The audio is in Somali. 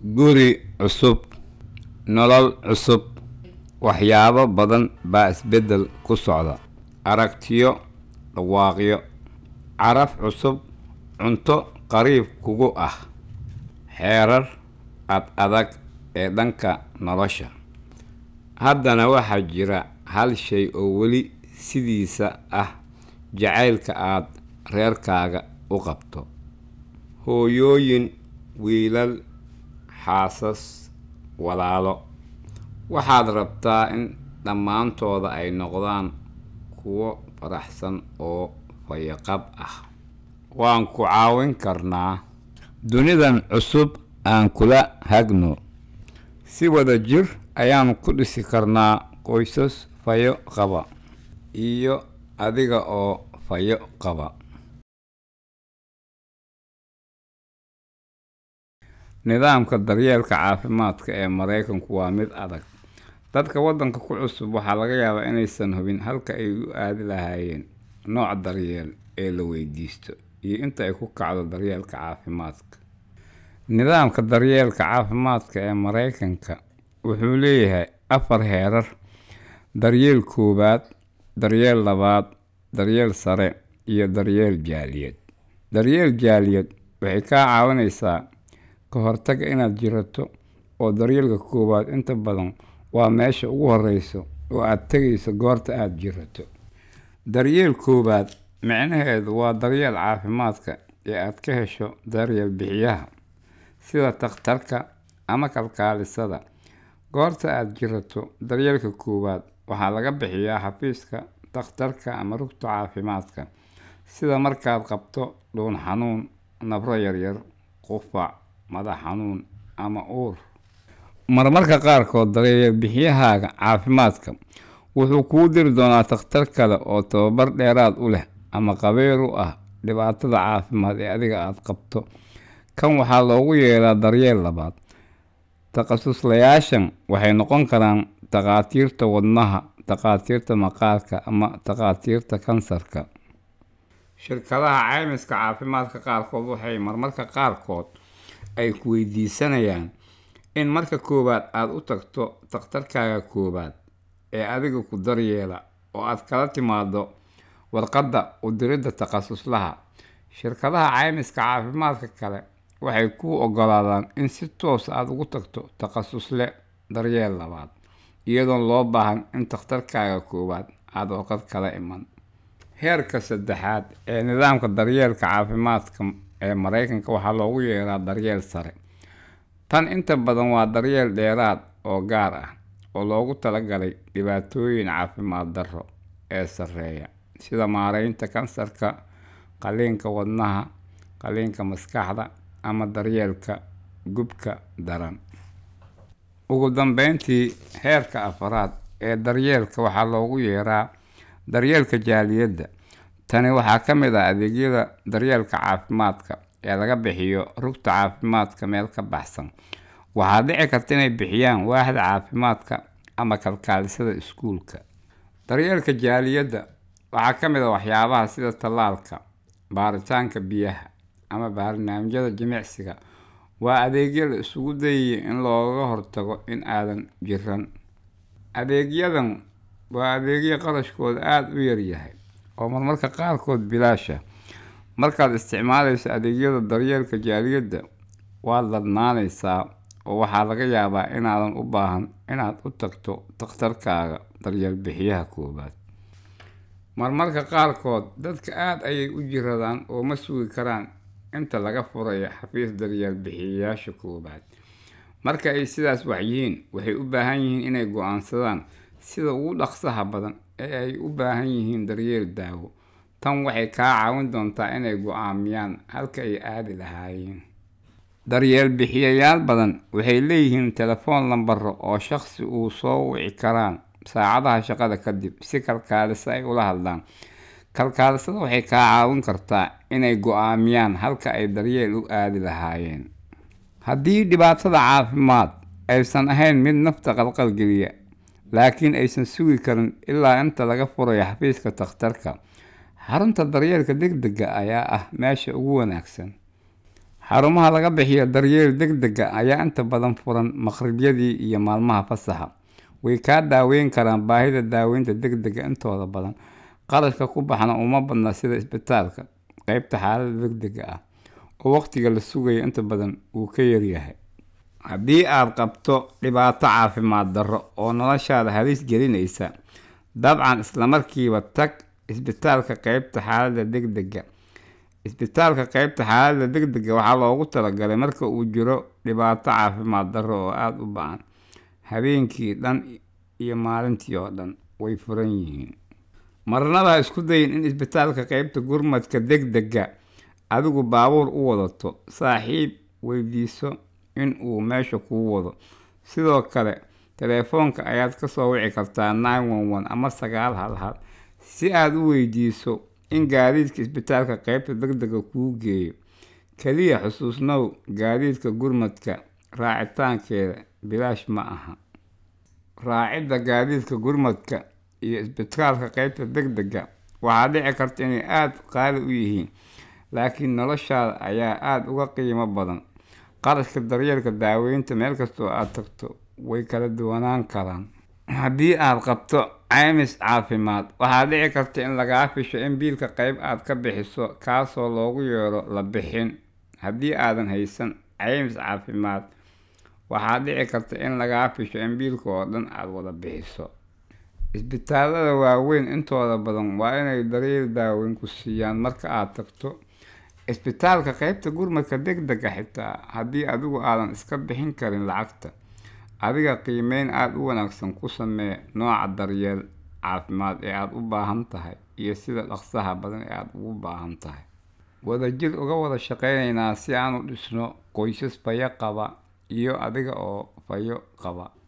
guri cusub nolol cusub waxyaabo badan baa isbeddel ku socda aragtiyo dhawaaqyo caraf cusub cunto qariib kugu ah xeerar ad adag ee dhanka nolosha haddana waxaa jira hal shay oo weli sidiisa ah jacaylka aad reerkaaga u qabto hooyooyin wiilal xaasas walaalo waxaad rabtaa in dhammaantooda ay noqdaan kuwo faraxsan oo fayaqab ah waan ku caawin karnaa dunidan cusub aan kula hagno si wada jir ayaan ku dhisi karnaa qoysas fayo qaba iyo adiga oo fayo qaba nidaamka daryeelka caafimaadka ee maraykanku waa mid adag dadka waddanka ku cusub waxaa laga yaabaa inaysan hubin halka ay u aadi lahaayeen nooc daryeel ee la weydiisto iyo inta ay ku kacdo daryeelka caafimaadka nidaamka daryeelka caafimaadka ee maraykanka wuxuu leeyahay afar heerar daryeel koowaad daryeel labaad daryeel sare iyo daryeel jaaliyad daryeel jaaliyad waxay kaa caawinaysaa ka hortaga inaad jirato oo daryeelka koowaad inta badan waa meesha ugu horeyso oo aad tegayso goorta aada jirato daryeel koowaad micnaheedu waa daryeel caafimaadka ee aad ka hesho daryeel bixiyaha sida takhtarka ama kalkaalisada goorta aada jirato daryeelka koowaad waxaa laga bixiyaa xafiiska takhtarka ama rugta caafimaadka sida markaad qabto dhuun xanuun nabro yaryar qufac madax xanuun ama uur marmarka qaarkood daryeel bixiyahaaga caafimaadka wuxuu kuu diri doonaa takhtar kale oo tababar dheeraad u leh ama qabeer u ah dhibaatada caafimaad ee adiga aada qabto kan waxaa loogu yeeraa daryeel labaad takhasuslayaashan waxay noqon karaan takhaatiirta wadnaha takhaatiirta maqaarka ama takhaatiirta kansarka shirkadaha caymiska caafimaadka qaarkood waxay marmarka qaarkood ay ku weydiisanayaan in marka koowaad aada u tagto takhtarkaaga koowaad ee adiga ku daryeela oo aad kala timaado warqadda u diridda takhasuslaha shirkadaha caymiska caafimaadka kale waxay kuu ogolaadaan in si toos aada ugu tagto takhasusle daryeel labaad iyadoon loo baahan in takhtarkaaga koowaad aada warqad kala iman heerka saddexaad ee nidaamka daryeelka caafimaadka ee maraykanka waxaa loogu yeeraa daryeel sare tan inta badan waa daryeel dheeraad oo gaar ah oo loogu talagalay dhibaatooyin caafimaad darro ee sarreeya sida maareynta kansarka qaliinka wadnaha qaliinka maskaxda ama daryeelka gubka daran ugu dambeyntii heerka afaraad ee daryeelka waxaa loogu yeeraa daryeelka jaaliyadda tani waxaa ka mid ah adeegyada daryeelka caafimaadka ee laga bixiyo rugta caafimaadka meel ka baxsan waxaa dhici karta inay bixiyaan waaxda caafimaadka ama kalkaalisada iskuulka daryeelka jaaliyadda waxaa ka mid a waxyaabaha sida tallaalka baaritaanka biyaha ama barnaamijyada jimicsiga waa adeegyo la isugu dayaya in looga hortago in aadan jiran adeegyadan waa adeegyo qarashkooda aada u yaryahay oo marmarka qaarkood bilaasha markaad isticmaalayso adeegyada daryeelka jaaliyadda waad ladnaanaysaa oo waxaa laga yaabaa inaadan u baahan inaad u tagto takhtarkaaga daryeel bixiyaha koowaad marmarka qaarkood dadka aada ayay u jiradaan oo ma sugi karaan inta laga furayo xafiis daryeel bixiyayaasha koowaad marka ay sidaas wax yihiin waxay u baahan yihiin inay go-aansadaan sida ugu dhaqsaha badan ee ay u baahan yihiin daryeel daawo tan waxay kaa caawin doontaa inay go-aamiyaan halka ay aadi lahaayeen daryeel bixiyayaal badan waxay leeyihiin telefoon lambaro oo shaqsi uu soo wici karaan saacadaha shaqada kadib si kalkaaliso ay ula hadlaan kalkaalisada waxay kaa caawin kartaa inay go-aamiyaan halka ay daryeel u aadi lahaayeen haddii dhibaatada caafimaad aysan ahayn mid nafta qalqalgeliya laakiin aysan sugi karin ilaa inta laga furayo xafiiska takhtarka xarunta daryeelka degdega ayaa ah meesha ugu wanaagsan xarumaha laga bixiyo daryeel deg dega ayaa inta badan furan maqribyadii iyo maalmaha fasaxa way kaa daaweyn karaan baahida daaweynta deg dega intooda badan qarashka ku baxna uma badna sida isbitaalka qeybta xaalada deg dega ah oo waqtiga la sugayo inta badan uu ka yaryahay haddii aad qabto dhibaato caafimaad darro oo noloshaada halis gelinaysa dabcan islamarkiiba tag isbitaalka qeybta xaalada deg dega isbitaalka qeybta xaalada deg dega waxaa loogu talagalay marka uu jiro dhibaato caafimaad darro oo aada u ba-an habeenkii dhan iyo maalintii oo dhan way furan yihiin marnaba isku dayin in isbitaalka qeybta gurmadka deg dega adigu baabuur u wadato saaxiib weydiiso in uu meesha kuu wado sidoo kale teleefoonka ayaad kasoo wici kartaa nine one one ama sagaal hal hal si aada u weydiiso in gaadiidka isbitaalka qeybta deg dega kuu geeyo keliya xusuusnow gaadiidka gurmadka raacitaankeeda bilaash ma aha raacidda gaadiidka gurmadka iyo isbitaalka qeybta deg dega waxaa dhici karta inay aada qaali u yihiin laakiin noloshaada ayaa aada uga qiimo badan qarashka daryeelka daaweynta meel kastoo aada tagto way kala duwanaan karaan haddii aada qabto caymis caafimaad waxaa dhici karta in lagaa fisho in biilka qeyb aad ka bixiso kaasoo loogu yeero la bixin haddii aadan haysan caymis caafimaad waxaa dhici karta in lagaa fisho in biilka oo dhan aada wada bixiso isbitaalada waaweyn intooda badan waa inay daryeel daaweyn ku siiyaan marka aada tagto isbitaalka qeybta gurmadka deg dega xitaa haddii adigu aadan iska bixin karin lacagta adiga qiimeyn aada u wanaagsan ku samee nooca daryeel caafimaad ee aada u baahan tahay iyo sida dhaqsaha badan ee aada ugu baahan tahay wadajir uga wada shaqeyneynaa si aan u dhisno qoysas fayo qaba iyo adiga oo fayo qaba